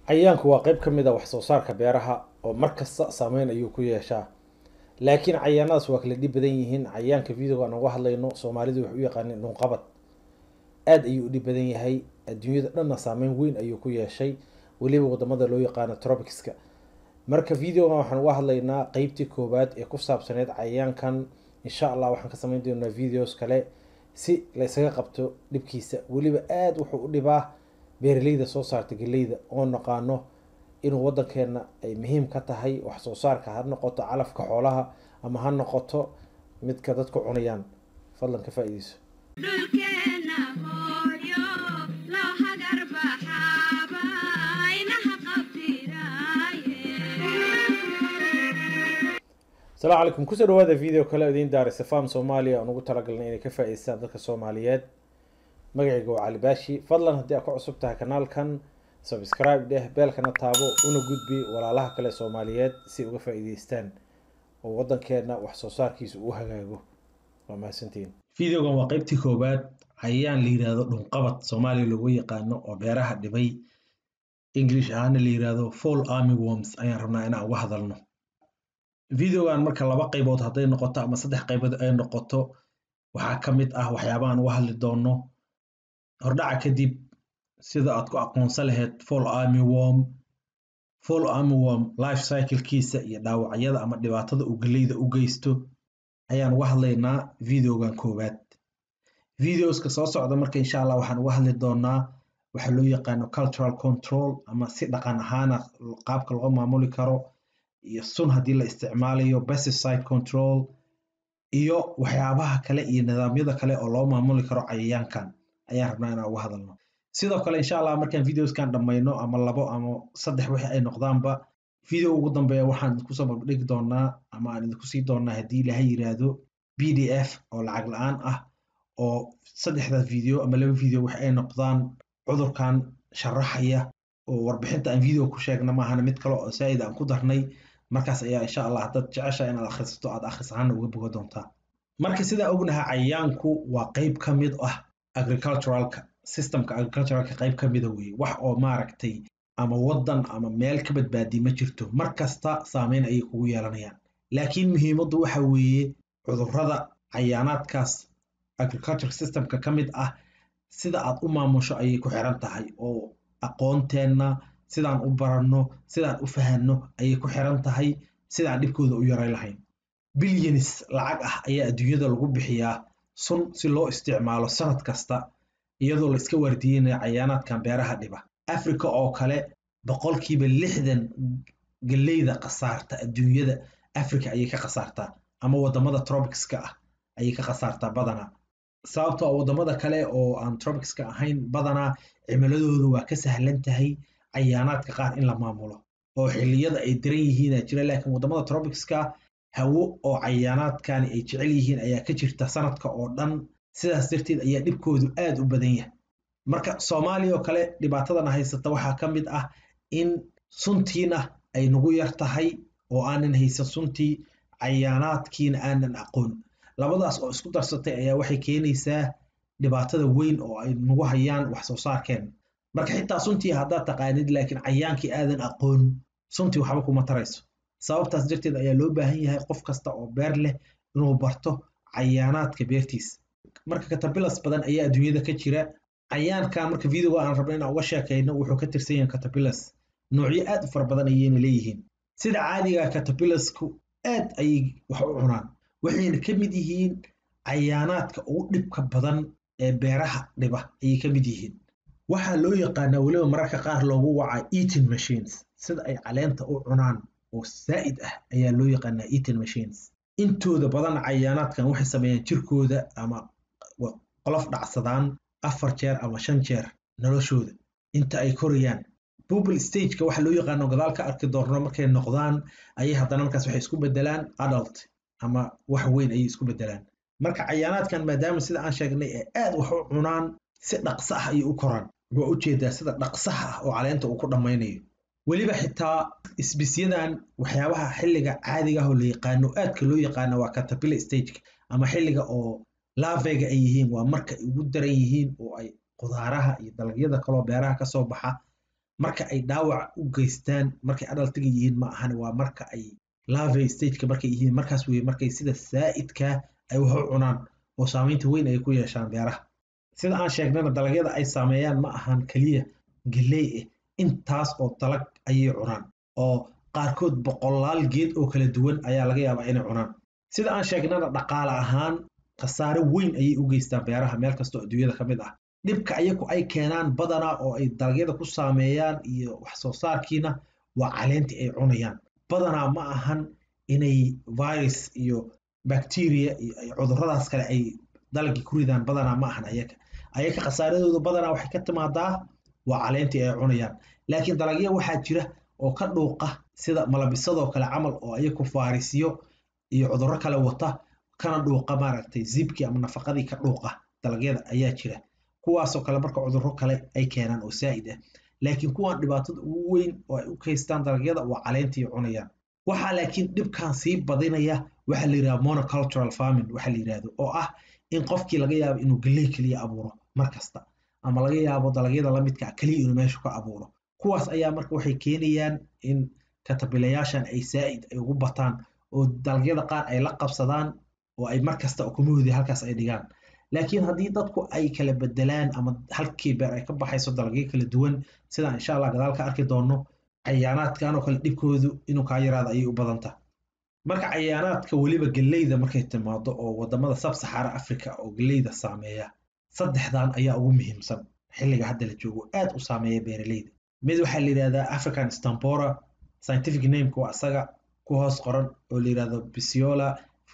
cayayaanku waa qayb ka mid a wax soo saarka beeraha oo mar kasta saameyn ayuu ku yeeshaa laakiin cayayaanadaas waa kala dhib badan yihiin cayayaanka videoga aan uga hadlayno soomaalidu waxay u yaqaaneen dhunqabad aada ayuu u dhib badan yahay adduunyada dhanna saameyn weyn ayuu ku yeeshay weliba wadamada loo yaqaano tropicska marka videogan waxaan uga hadlaynaa qeybtii koowaad ee ku saabsaneyd cayayaankan insha allah waxaan ka sameyn doonaa videos kale si la ysaga qabto dhibkiisa weliba aada wuxuu u dhibaa beeraleyda soo saarta geleyda oo naqaano inuu wadankeena ay muhiim ka tahay wax soo saarka ha noqoto calafka xoolaha ama ha noqoto midka dadku cunayaan fadlan ka faa-ideyso dhulkeena hooyo loo hagar baxaaba inaha qabtiraaye asalaamu calaykum kusoo dhawaada video kale idiin daaraysa farm soomaaliya aan ugu talagalnay inay ka faa-ideystaan dadka soomaaliyeed magacayga waa cali baashi fadlan haddii aad ku cusub tahay kanaalkan subscribe dheh beelkana taabo una gudbi walaalaha kale soomaaliyeed si uga faa-iideystaan oo wadankeena wax soo saarkiisa uu hagaago waa mahadsantiin videogan waa qeybtii koowaad cayayaan la yiraahdo dhunqabad soomaaliya loogu yaqaano oo beeraha dhibay english ahaana la yiraahdo fall army worms ayaan rabnaa inaan uga hadalno videogan marka laba qaybood hadday noqoto ama saddex qaybood ay noqoto waxaa ka mid ah waxyaabahan uga hadli doono hordhaca kadib sida aad ku aqoonsan lahayd fall army worm fall army worm life cyclekiisa iyo dhaawacyada ama dhibaatada uu geleyda u geysto ayaan uga hadlaynaa videogan koowaad videoska soo socda marka insha allah waxaan uga hadli doonaa waxa loo yaqaano cultural control ama si dhaqan ahaana qaabka loo maamuli karo iyo sun haddii la isticmaalayo pesticide control iyo waxyaabaha kale iyo nidaamyada kale oo loo maamuli karo cayayaankan ayaan rabnaa inaan uga hadalno sidoo kale insha allah markaan videoskan dhammayno ama labo ama saddex wixii ay noqdaanba video ugu dambeeya waxaan idinkusoo barbadhigi doonaa ama aan idinku sii doonaa haddii ilaha yiraahdo b d f oo lacag la-aan ah oo saddexdaas video ama laba video wix ay noqdaan cudurkan sharaxaya oo warbixinta aan video ku sheegna maahana mid kale oo saa'id aan ku darnay markaas ayaa insha allah haddaad jecesha inaad akhrisato aad akhris ahaana uga boga doontaa marka sidaa ognaha cayayaanku waa qeyb ka mid ah agriculturalka systemka agriculturalka qeyb ka mida weeye wax oo maaragtay ama wadan ama meel ka badbaadi ma jirto mar kasta saameyn ayay kugu yeelanayaan laakiin muhiimaddu waxa weeye cudurrada cayaanaadkaas agriculture systemka ka mid ah sida aad u maamusho ayay ku xiran tahay oo aqoonteenna sidaan u baranno sidaan u fahanno ayay ku xiran tahay sidaan dhibkooda u yaray lahayn bilyanis lacag ah ayaa adduunyada lagu bixiyaa sun si loo isticmaalo sanad kasta iyadoo la iska waardiyeynaya cayaanaadkan beeraha dhiba africa oo kale boqolkiiba lixdan geleyda khasaarta adduunyada africa ayay ka khasaartaa ama wadamada tropicska ah ayay ka khasaartaa badanaa sababtoo a wadamada kale oo aan tropicska ahayn badanaa cimiladooda waa ka sahlan tahay cayaanaadka qaar in la maamulo oo xilliyada ay diran yihiina jira laakiin wadamada tropicska hawo oo cayaanaadkani ay jecel yihiin ayaa ka jirta sanadka oo dhan sidaas darteed ayaa dhibkoodu aada u badan yahay marka soomaaliya oo kale dhibaatadana haysata waxaa ka mid ah in suntiina ay nagu yar tahay oo aanan haysan suntii cayaanaadkiina aanan aqoon labadaas oo isku darsatay ayaa waxay keenaysaa dhibaatada weyn oo ay nagu hayaan wax soo saarkeen marka xitaa suntii haddaad taqaanid laakiin cayaankii aadan aqoon suntii waxba kuma tarayso sababtaas darteed ayaa loo baahan yahay qof kasta oo beer leh inuu barto cayaanaadka beertiisa marka katabilas badan ayaa adduunyada ka jira cayaankan marka videoga aan rabno inaan uga sheekayno wuxuu ka tirsan yahay katabilas noocyo aad u fara badan ayayna leeyihiin sida caadiga katabilasku aad ayay wax u cunaan waxayna ka mid yihiin cayaanaadka ugu dhibka badan ee beeraha dhiba ayay ka mid yihiin waxaa loo yaqaanaa weliba mararka qaar loogu wacaa eating machines sida ay caleenta u cunaan oo saa'id ah ayaa loo yaqaanaa eating machines intooda badan cayaanaadkan waxay sameeyaan jirkooda ama qolof dhacsadaan afar jeer ama shan jeer noloshooda inta ay korayaan bubble stageka waxa loo yaqaano gadaal ka arki doorno markay noqdaan ayay haddana markaas waxay isku bedelaan adult ama wax weyn ayay isku bedelaan marka cayaanaadkan maadaama sida aan sheegnay ee aad wax u cunaan si dhaqso ah ayay u koraan waa ujeedaa sida dhaqsaha ah oo caleenta uu ku dhammaynayo weliba xitaa isbisyadan waxyaabaha xilliga caadiga ah oo la yaqaano aadka loo yaqaano waa catapillar stageka ama xilliga oo lavega ay yihiin waa marka ay ugu daran yihiin oo ay qudaaraha iyo dalagyada kaloo beeraha kasoo baxa marka ay dhaawac u geystaan markay adaltiga yihiin ma ahan waa marka ay larvae stageka markay yihiin markaas weye markay sida saa'idkaa ay wax u cunaan oo saamaynta weyn ay ku yeeshaan beeraha sida aan sheegnana dalagyada ay saameeyaan ma ahan keliya galley ah intaas oo dalag ayay cunaan oo qaarkood boqolaal geed oo kala duwan ayaa laga yaabaa inay cunaan sida aan sheegnana dhaqaale ahaan khasaare weyn ayay u geystaan beeraha meel kastoo adduunyada ka mid ah dhibka ayagu ay keenaan badanaa oo ay dalagyada ku saameeyaan iyo wax soo saarkiina waa caleentii ay cunayaan badanaa ma ahan inay virus iyo bacteria iyo cuduradaas kale ay dalagii ku ridaan badanaa ma ahan ayaga ayaga khasaaradooda badanaa waxay ka timaadaa waa caleentii ay cunayaan laakiin dalagya waxaa jira oo ka dhuuqa sida malabisadoo kale camal oo ayaku faarisyo iyo cudurro kale wata kana dhuuqa maaragtay zibkii ama nafaqadii ka dhuuqa dalagyada ayaa jira kuwaasoo kale marka cudurro kale ay keenaan oo saa'id ah laakiin kuwan dhibaatada ugu weyn oo ay u kaystaan dalagyada waa caleentii cunayaan waxaa laakiin dhibkan sii badinaya waxaa la yidhaha monocultural farming waxaa la yidhahdo oo ah in qofkii laga yaabo inuu galley keliya abuuro mar kasta ama laga yaabo dalagyada lamidka keliya inuu meesha ka abuuro kuwaas ayaa marka waxay keenayaan in katabilayaashan ay saa'id ay ugu bataan oo dalagyada qaar ay la qabsadaan oo ay mar kasta ukumahoodii halkaas ay dhigaan laakiin haddii dadku ay kala bedelaan ama halkii beer ay ka baxayso dalagyo kala duwan sidaan insha allah gadaal ka arki doono cayaanaadkan oo kale dhibkoodu inuu kaa yaraado ayay u badanta marka cayaanaadka weliba galleyda markay timaado oo wadamada sabsaxara africa oo galleyda saameeya saddexdan ayaa ugu muhiimsan xilliga hadda la joogo aad u saameeya beeraleyda mid waxaa la yidhahdaa african stampora scientific nameka waa isaga ku hoos qoran oo la yidhahdo bisiola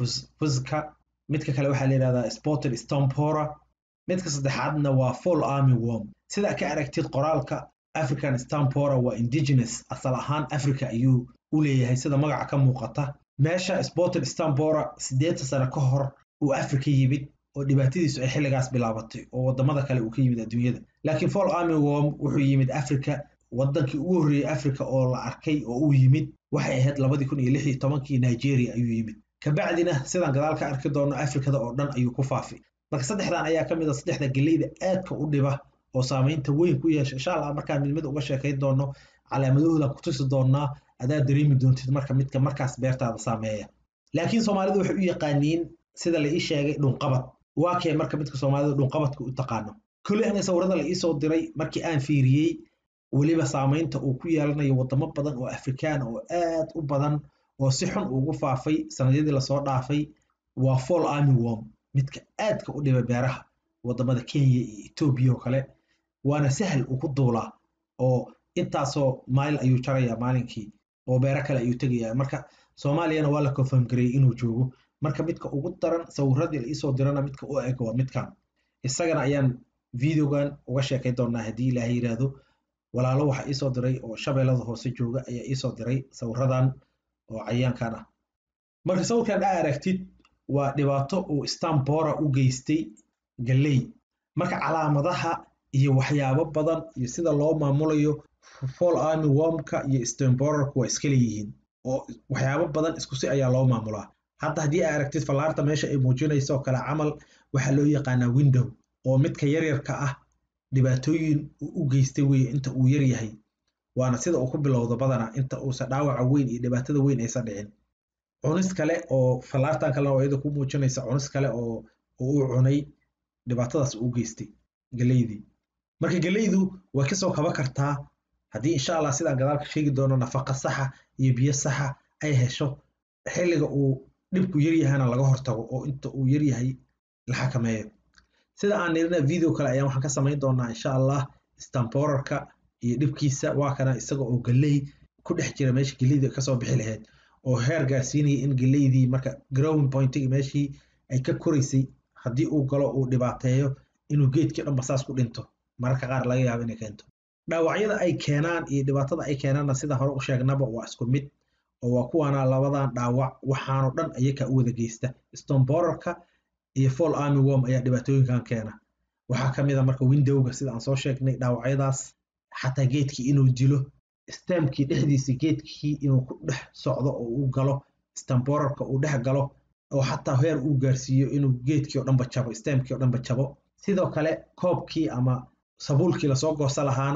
fusca midka kale waxaa la yidhahdaa spotted stampora midka saddexaadna waa fall army worm sida ka aragtid qoraalka african stampora waa indigenous asal ahaan africa ayuu u leeyahay sida magaca ka muuqata meesha spotted stampora siddeetan sano ka hor uu africa yimid oo dhibaatadiisu ay xilligaas bilaabatay oo wadamada kale uu ka yimid adduunyada laakiin fall army worm wuxuu yimid africa wadankii ugu horreeyey africa oo la arkay oo uu yimid waxay ahayd labadii kun iyo lix iyo tobankii nigeria ayuu yimid kabacdina sidaan gadaal ka arki doono afrikada oo dhan ayuu ku faafi marka saddexdan ayaa ka mid a saddexda galleyda aadka u dhiba oo saamaynta weyn ku yeesha insha allah markaan mid mid uga sheekayn doono calaamadahooda ku tusi doonaa adaa dareemi doontid marka midka markaas beertaada saameeya laakiin soomaalidu waxay u yaqaaniin sida la ii sheegay dhunqabad waa kee marka midka soomaalida dhunqabadka u taqaano koley aniga sawirada la iisoo diray markii aan fiiriyey weliba saamaynta uu ku yeelanayo wadamo badan oo afrikaan oo aad u badan oo si xun ugu faafay sanadyadii lasoo dhaafay waa fall army worm midka aadka u dhiba beeraha wadamada kenya iyo etoobiya oo kale waana sahal ugu duulaa oo intaasoo mayl ayuu jarayaa maalinkii oo beero kale ayuu tegayaa marka soomaaliyana waa la confirm gareeyey inuu joogo marka midka ugu daran sawiradii la iisoo dirana midka u eg waa midkan isagana ayaan videogan uga sheekay doonaa haddii ilaahay yidhaahdo walaalo waxaa iisoo diray oo shabeellada hoose jooga ayaa iisoo diray sawiradan oo cayaankan ah marka sawirkan aa aragtid waa dhibaato uu stambora u geystay galley marka calaamadaha iyo waxyaabo badan iyo sida loo maamulayo fall army wormka iyo stamborarku waa iska leeyihiin oo waxyaabo badan isku si ayaa loo maamulaa hadda haddii aa aragtid fallaarta meesha ay muujinayso oo kale camal waxaa loo yaqaanaa window oo midka yaryarka ah dhibaatooyin uu u geystay weye inta uu yar yahay waana sida uu ku bilowdo badanaa inta uusan dhaawaca weyn iyo dhibaatada weyn aysan dhicin cunis kale oo fallaartan kalena oo iyada ku muujinaysa cunis kale oo uu cunay dhibaatadaas uu geystay galeydii marka galeydu way kasoo kaba kartaa haddii insha allah sidaan gadaalka sheegi doono nafaqa saxa iyo biyo saxa ay hesho xilliga uu dhibku yaryahana laga hortago oo inta uu yaryahay la xakameeyo sida aan nirina video kale ayaan waxaan ka samayn doonaa insha allah stamborarka iyo dhibkiisa waa kana isaga oo galey ku dhex jira meesha geleydii kasoo bixi lahayd oo heer gaarsiinaya in geleydii marka growing pointigi meeshii ay ka koraysay haddii uu galo uu dhibaateeyo inuu geedkii dhanba saas ku dhinto mararka qaar laga yaabo inay keento dhaawacyada ay keenaan iyo dhibaatada ay keenaanna sida hore u sheegnaba waa isku mid oo waa kuwaana labadan dhaawac waxaanoo dhan ayakaa u wada geysta stomborarka iyo fall army worm ayaa dhibaatooyinkan keena waxaa ka mid a marka windowga sida aan soo sheegnay dhaawacyadaas xataa geedkii inuu dilo stemkii dhexdiisa geedkii inuu ku dhex socdo oo uu galo stamborarka uu dhex galo oo xataa heer uu gaarsiiyo inuu geedkii oo dhanba jabo stemkii oo dhanba jabo sidoo kale koobkii ama sabuulkii lasoo goosa lahaana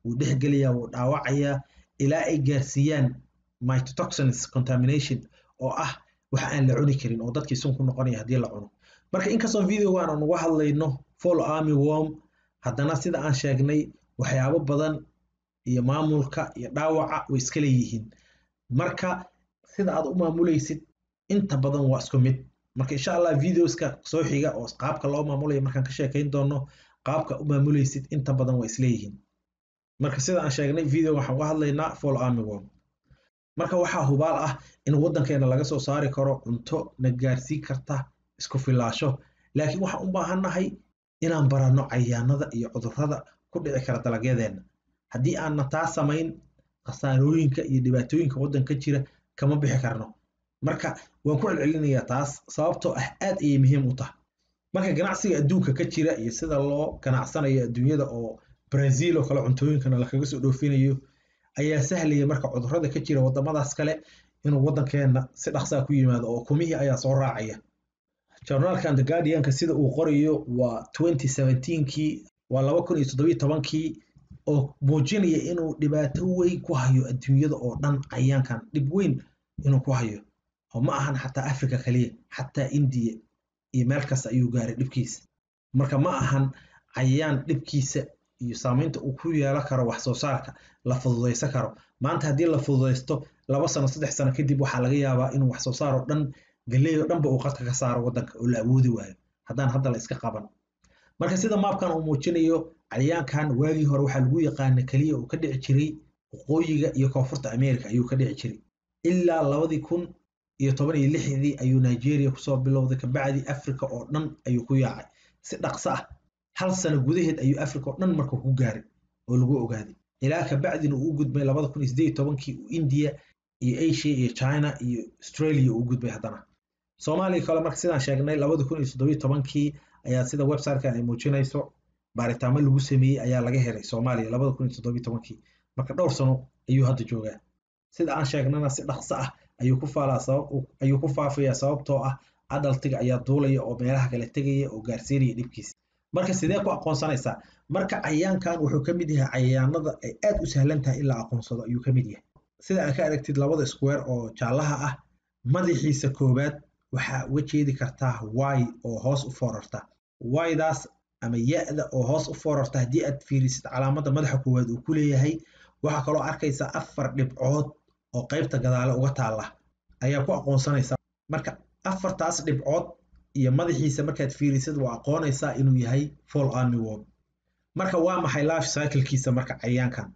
wuu dhexgelayaa wuu dhaawacayaa ilaa ay gaarsiiyaan mytotoxins contamination oo ah wax aan la cuni karin oo dadkii sun ku noqonaya haddii la cuno marka inkastoo videogan aan uga hadlayno fall army worm haddana sida aan sheegnay waxyaabo badan iyo maamulka iyo dhaawaca way iska leeyihiin marka sida aad u maamulaysid inta badan waa isku mid marka insha allah videoska soo xiga oo qaabka loo maamulayo markaan ka sheekayn doono qaabka u maamulaysid inta badan waa isleeyihiin marka sida aan sheegnay video waxaan uga hadlaynaa fall army worm marka waxaa hubaal ah in waddankeena laga soo saari karo cunto na gaarsiin karta isku filaasho laakiin waxaan u baahannahay inaan baranno cayaanada iyo cudurrada ku dhici kara dalagyadeena haddii aanna taa samayn khasaarooyinka iyo dhibaatooyinka waddanka jira kama bixi karno marka waan ku celcelinayaa taas sababtoo ah aad ayay muhiim u tahay marka ganacsiga adduunka ka jira iyo sida loo ganacsanayo adduunyada oo brazil oo kale cuntooyinkana lakaga soo dhoofinayo ayaa sahlaya marka cudurrada ka jira waddamadaas kale inuu waddankeena si dhaqsaa ku yimaado oo kumihii ayaa soo raacaya journaalkan the guardianka sida uu qorayo waa twenty seventeenkii waa laba kun iyo toddobiyo tobankii oo muujinaya inuu dhibaato weyn ku hayo adduunyada oo dhan cayaankan dhib weyn inuu ku hayo oo ma ahan xataa africa kaliya xataa indiya iyo meel kasta ayuu gaaray dhibkiisa marka ma ahan cayayaan dhibkiisa iyo saamaynta uu ku yeelan karo wax soo saarka la fududaysan karo maanta haddii la fududaysto laba sano saddex sano kadib waxaa laga yaabaa inuu wax soo saar oo dhan galley oo dhanba uu qadka ka saaro waddanka oo la awoodi waayo haddaan hadda la iska qaban marka sida maabkan uu muujinayo cayayaankan waagii hore waxaa lagu yaqaana keliya uu ka dhici jiray waqooyiga iyo koonfurta america ayuu ka dhici jiray ilaa labadii kun iyo toban iyo lixdii ayuu nigeria kusoo bilowday kabacdi africa oo dhan ayuu ku yaacay si dhaqso ah hal sano gudaheed ayuu africa oo dhan marka ku gaaray oo lagu ogaaday ilaa kabacdina uu u gudbay labada kun iyo sideed iyo tobankii uu india iyo asia iyo china iyo australia uu gudbay haddana soomaaliya kale marka sidaan sheegnay labada kun iyo toddobiyo tobankii ayaa sida websitekan ay muujinayso baaritaamo lagu sameeyey ayaa laga helay soomaaliya labada kun iyo toddobiyo tobankii marka dhowr sano ayuu hadda joogaa sida aan sheegnana si dhaqso ah ayuu ku faalaa sabab ayuu ku faafayaa sababtoo ah adaltiga ayaa duulaya oo meelaha kale tegaya oo gaarsiinaya dhibkiisa marka sidee ku aqoonsanaysaa marka cayaankan wuxuu ka mid yahay cayaanada ay aad u sahlan tahay in la aqoonsado ayuu ka mid yahay sida aad ka aragtid labada square oo jaallaha ah madaxiisa koowaad waxaa uga jeedi kartaa y oo hoos u foorarta ydaas ama ya-da oo hoos u foorarta haddii aad fiirisid calaamadda madaxa koowaad uu ku leeyahay waxaa kaloo arkaysaa afar dhibcood oo qaybta gadaale uga taalla ayaa ku aqoonsanaysaa marka afartaas dhibcood iyo madaxiisa markaad fiirisid waa aqoonaysaa inuu yahay fall army worm marka waa maxay life cyclekiisa marka cayaankan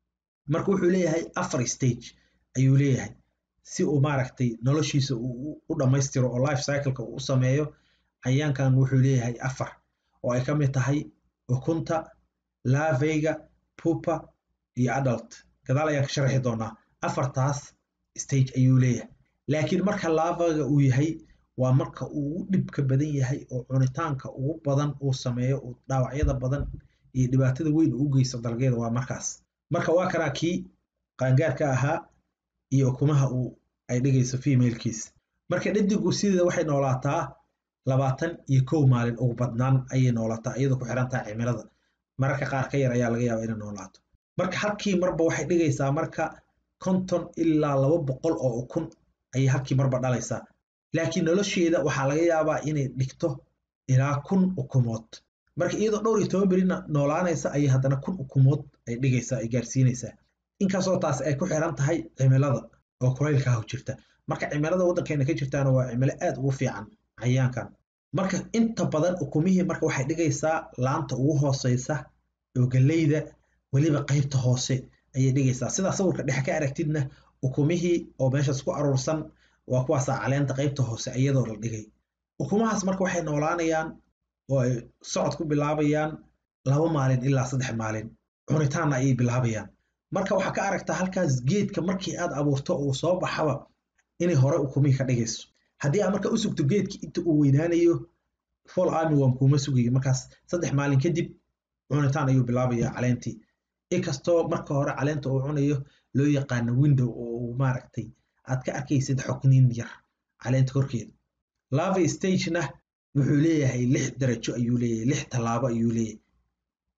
marka wuxuu leeyahay afar stage ayuu leeyahay si uu maaragtay noloshiisa uu u dhammaystiro oo life cycleka uu u sameeyo cayaankan wuxuu leeyahay afar oo ay ka mid tahay ukunta laveyga pupa iyo adult gadaal ayaan ka sharaxi doonaa afartaas stage ayuu leeyahay laakiin marka lavaga uu yahay waa marka uu u dhibka badan yahay oo cunitaanka ugu badan uu sameeyo uu dhaawacyada badan iyo dhibaatada weyn uu u geysto dalagyada waa markaas marka waa kanaa kii qaangaarka ahaa iyo ukumaha uu ay dhigayso femalekiisa marka dhadigu sideeda waxay noolaataa labaatan iyo kow maalin ugu badnaan ayay noolaataa iyadoo ku xiran tahay cimilada mararka qaar ka yar ayaa laga yaaba inay noolaato marka halkii marba waxay dhigaysaa marka konton ilaa laba boqol oo ukun ayay halkii marba dhalaysaa laakiin nolosheeda waxaa laga yaabaa inay dhigto ilaa kun ukumood marka iyadoo dhowr iyo toban berina noolaanaysa ayay haddana kun ukumood ay dhigaysaa ay gaarsiinaysaa inkastoo taas ay ku xiran tahay cimilada oo kulaylka ah jirta marka cimilada waddankeena ka jirtaana waa cimilo aad ugu fiican cayaankan marka inta badan ukumihii marka waxay dhigaysaa laanta ugu hooseysa oo galleyda weliba qaybta hoose ayay dhigaysaa sidaa sawirka dhexe ka aragtidna ukumihii oo meeshaas ku aruursan waa kuwaasaa caleenta qaybta hoose iyadoo la dhigay ukumahaas marka waxay noolaanayaan oo ay socod ku bilaabayaan laba maalin ilaa saddex maalin cunitaanna ayay bilaabayaan marka waxaa ka aragtaa halkaas geedka markii aad abuurto uu soo baxaba inay hore ukumihii ka dhigayso haddii aad marka u sugto geedkii inta uu weynaanayo fall army worm kuuma sugayo markaas saddex maalin kadib cunitaan ayuu bilaabayaa caleentii inkastoo marka hore caleenta uu cunayo loo yaqaano window oo uu maaragtay aad ka arkaysid xogniin yar caleenta korkeeda lava stagena wuxuu leeyahay lix darajo ayuu leeyahay lix tallaabo ayuu leeyahay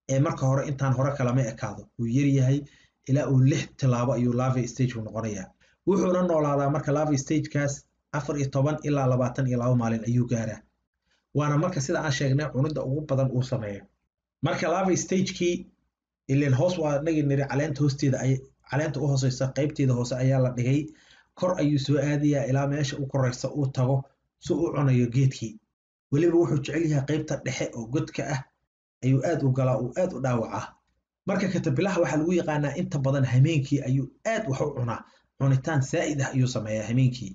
ee marka hore intaan hore kalama ekaado wuu yaryahay ilaa uu lix tilaabo ayuu larvae stageu noqonayaa wuxuuna noolaadaa marka larvae stagekaas afar iyo toban ilaa labaatan iyo laba maalin ayuu gaaraa waana marka sida aan sheegnay cunidda ugu badan uu sameeyo marka larvae stagekii ilen hoos waa nagi niri caleenta hoosteeda ay caleenta u hooseysa qaybteeda hoose ayaa la dhigay kor ayuu soo aadayaa ilaa meesha u koreysa uu tago si u cunayo geedkii weliba wuxuu jecel yahay qaybta dhexe oo godka ah ayuu aad u galaa uu aad u dhaawacaa marka katabilaha waxaa lagu yaqaanaa inta badan hameenkii ayuu aad wax u cunaa cunitaan saa'id ah ayuu sameeyaa hameenkii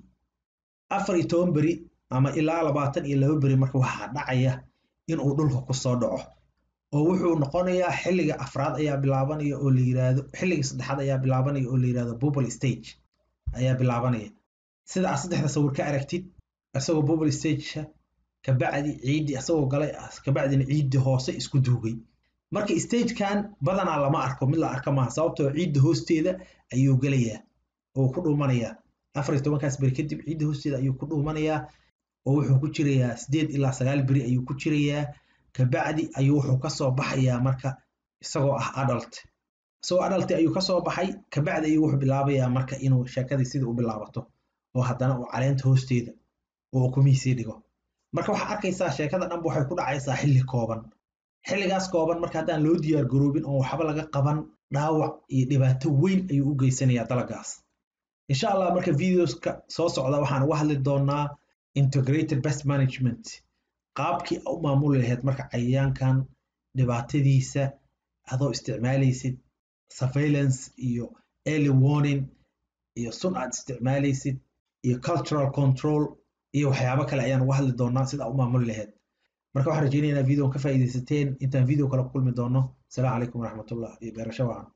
afar iyo toban beri ama ilaa labaatan iyo laba beri marka waxaa dhacaya inuu dhulka ku soo dhaco oo wuxuu noqonayaa xilliga afraad ayaa bilaabanaya oo la yiraahdo xilliga saddexaad ayaa bilaabanaya oo la yirahdo bubble stage ayaa bilaabanaya sida aad saddexda sawir ka aragtid isagoo bubble stageka kabacdi ciiddi isagoo galay kabacdina ciiddi hoose isku duugay marka stagekan badanaa lama arko mid la arka maaha sababtoo ciidda hoosteeda ayuu gelayaa oo ku dhuumanayaa afar iyo tobankaas beri kadib ciidda hoosteeda ayuu ku dhuumanayaa oo wuxuu ku jirayaa sideed ilaa sagaal beri ayuu ku jirayaa kabacdi ayuu wuxuu kasoo baxayaa marka isagoo ah adult isagoo adult ayuu kasoo baxay kabacdi ayuu wuxuu bilaabayaa marka inuu sheekadii sidii u bilaabato oo haddana uu caleenta hoosteeda oo kumihiisii dhigo marka waxaa arkaysaa sheekada dhanba waxay ku dhacaysaa xilli kooban xilligaas kooban marka haddaan loo diyaar garoobin oo waxba laga qaban dhaawac iyo dhibaato weyn ayuu u geysanayaa dalagaas insha allah marka videoska soo socda waxaan uga hadli doonaa integrated best management qaabkii u maamuli lahayd marka cayayaankan dhibaatadiisa adoo isticmaalaysid surveillance iyo early warning iyo sun aad isticmaalaysid iyo cultural control iyo waxyaabo kale ayaan uga hadli doonaa sida u maamuli lahayd marka waxaan rajeynayaa inaad videon ka faa'iidaysateen intaan video kale ku kulmi doono asalaamu calaykum waraxmatullah iyo beerasho wacan